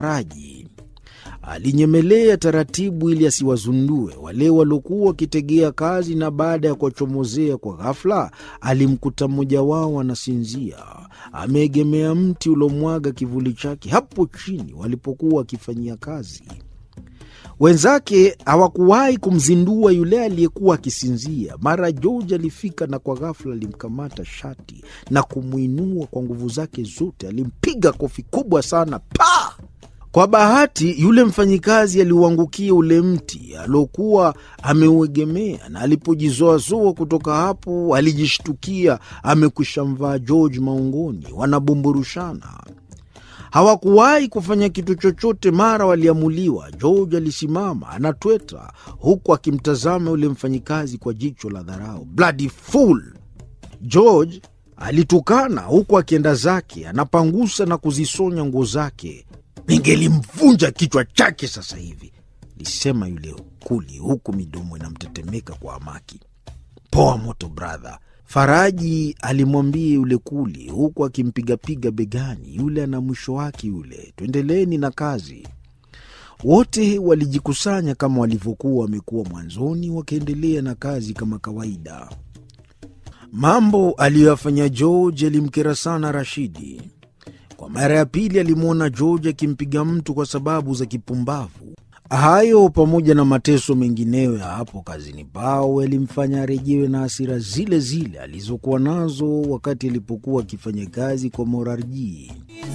Raji alinyemelea taratibu ili asiwazundue wale waliokuwa wakitegea kazi, na baada ya kuwachomozea kwa ghafla, alimkuta mmoja wao anasinzia ameegemea mti uliomwaga kivuli chake hapo chini walipokuwa wakifanyia kazi. Wenzake hawakuwahi kumzindua yule aliyekuwa akisinzia. Mara George alifika na kwa ghafla alimkamata shati na kumwinua kwa nguvu zake zote. Alimpiga kofi kubwa sana pa kwa bahati yule mfanyikazi aliuangukia ule mti aliokuwa ameuegemea, na alipojizoazoa kutoka hapo alijishtukia amekwisha mvaa George maungoni, wanabumburushana. Hawakuwahi kufanya kitu chochote. Mara waliamuliwa. George alisimama anatweta, huku akimtazama yule mfanyikazi kwa jicho la dharau. Bloody fool! George alitukana huku akienda zake, anapangusa na kuzisonya nguo zake. Ningelimvunja kichwa chake sasa hivi, lisema yule kuli, huku midomo inamtetemeka kwa hamaki. Poa moto brother, Faraji alimwambia yule kuli, huku akimpigapiga begani. Yule ana mwisho wake yule, tuendeleni na kazi. Wote walijikusanya kama walivyokuwa wamekuwa mwanzoni, wakaendelea na kazi kama kawaida. Mambo aliyoyafanya George yalimkera sana Rashidi. Kwa mara ya pili alimwona George akimpiga mtu kwa sababu za kipumbavu. Hayo pamoja na mateso mengineyo ya hapo kazini pao yalimfanya arejewe na hasira zile zile alizokuwa nazo wakati alipokuwa akifanya kazi kwa Morarji.